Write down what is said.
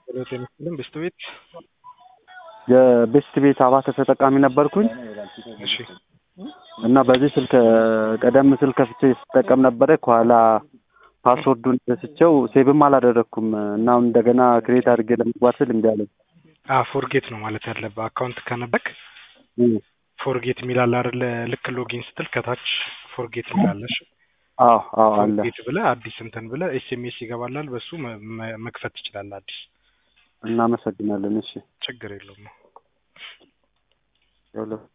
ጸሎት የምትልም ብስት ቤት የቤስት ቤት አባተ ተጠቃሚ ነበርኩኝ እሺ እና በዚህ ስልክ ቀደም ስል ከፍቼ ስጠቀም ነበረ። ከኋላ ፓስወርዱን ረስቼው ሴቭም አላደረግኩም እና አሁን እንደገና ክሬት አድርጌ ለመግባት ስል እምቢ አለኝ። አ ፎርጌት ነው ማለት ያለብህ። አካውንት ከነበክ ፎርጌት የሚላል አይደለ? ልክ ሎጊን ስትል ከታች ፎርጌት የሚላለሽ አዎ አዎ አለ። ፎርጌት ብለህ አዲስ እንትን ብለህ ኤስኤምኤስ ይገባላል። በሱ መ- መ- መክፈት ትችላለህ አዲስ። እናመሰግናለን። እሺ ችግር የለውም። ያው